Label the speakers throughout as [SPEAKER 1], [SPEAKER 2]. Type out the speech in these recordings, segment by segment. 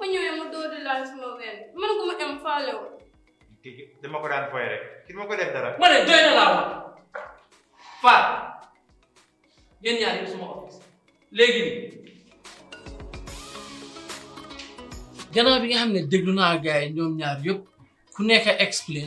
[SPEAKER 1] papa ñëwee mu dóor di laal sama ween man ko ma am faale wu
[SPEAKER 2] kii dama ko daan foy rek kii dama ko def dara
[SPEAKER 3] ma ne doy na laa wax Fat yéen ñaar yëpp suma office léegi nii gannaaw bi nga xam ne déglu naa gars yi ñoom ñaar yëpp ku nekk a explain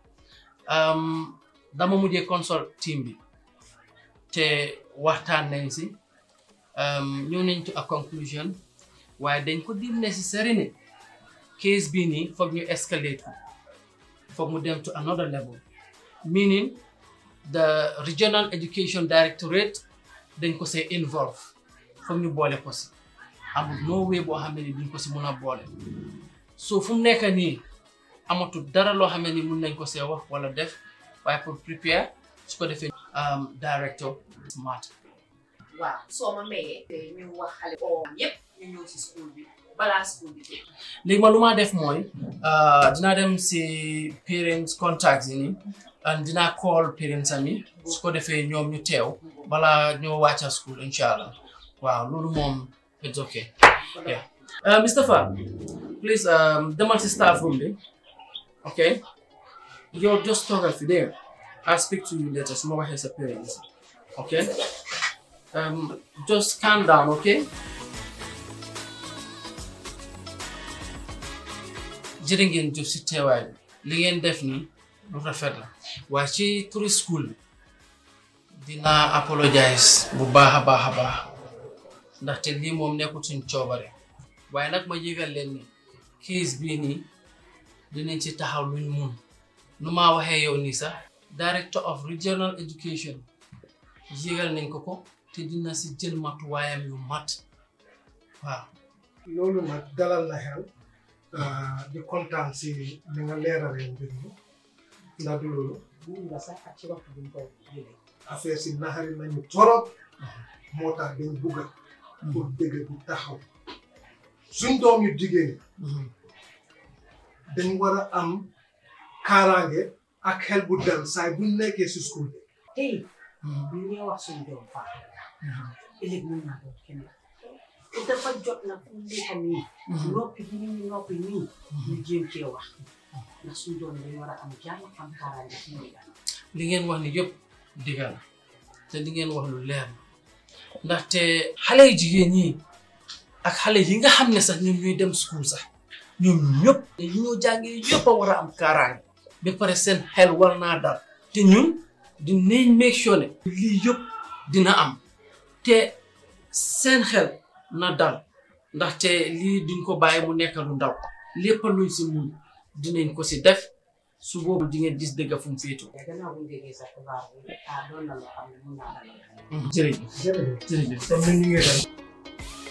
[SPEAKER 3] dama mujjee consult team bi te waxtaan nañ si ñëw nañ to a conclusion waaye dañ ko di necessary ne case bii nii foog ñu escalate ko foog mu dem to another level meaning the regional education directorate dañ ko see involve foog ñu boole ko si amul no way boo xam ne ni duñ ko si mun a boole so fu mu nekk nii amatul dara loo xam ne ni mun nañ ko see wax wala def waaye pour prepare su ko defee director smart
[SPEAKER 4] waaw soo ma mayee te ñu wax xale oo yépp ñu ñëw si school bi balaa school bi tëj
[SPEAKER 3] léegi ma lu ma def mooy dinaa dem si parents contacts yi nii and dinaa call parents ami su ko defee ñoom ñu teew balaa ñoo wàcca school incha allah waaw loolu moom it's okay yeah uh, Mr. Fa please um, demal si staff room bi okay yow just toogal fi there I'll speak to you later su ma waxee sa parents okay um, just calm down okay jërë ngeen jëf si teewaay bi li ngeen def nii lu rafet la waaye ci turi school bi dinaa apologize bu baax a baax a baax ndaxte lii moom nekkul suñ coobare waaye nag ma yëgal leen ni case bii nii dinañ ci taxaw luñ mun nu maa waxee yow nii sax director of regional education yëgal nañ ko ko te dina si jël matuwaayam yu mat waaw
[SPEAKER 5] loolu nag dalal na xel di kontaan si li nga leeralee mbir mi ndax du loolu
[SPEAKER 4] mun nga sax ak ci waxtu bi ñu koy jëlee
[SPEAKER 5] affaire si naxari nañu torop moo tax dañ bugga pour dëgg bi taxaw suñ doom yu jigéen dañ war a am kaaraange ak xel bu dal saay buñ nekkee si school bi
[SPEAKER 4] tey ñu ngi wax suñu doom faa ëllëg mun naa doon kenn te dafa jot na fu nekk nii noppi bi ñu noppi nii ñu jéem cee wax ndax suñu doom dañ war a am jàmm am kaaraange ci ñuy dal
[SPEAKER 3] li ngeen wax ni yëpp digga la te li ngeen wax lu leer la ndaxte xale yu jigéen ñi ak xale yi nga xam ne sax ñoom ñuy dem school sax ñoom ñëpp yi ñoo jàngee yëpp a war a am kaaraange ba pare seen xel war naa dal te ñun dinañ make sure ne lii yëpp dina am te seen xel na dal ndaxte lii duñ ko bàyyi mu nekk lu ndaw lépp luñ si mun dinañ ko si def su boobu di ngeen gis dëgg fu mu féetoo.
[SPEAKER 4] te gannaaw bu ñu déggee sa xibaar bi ah doon na loo xam ne mun naa dalal
[SPEAKER 3] jërëjëf
[SPEAKER 5] jërëjëf
[SPEAKER 3] jërëjëf.
[SPEAKER 5] comme ni ñu ngi dem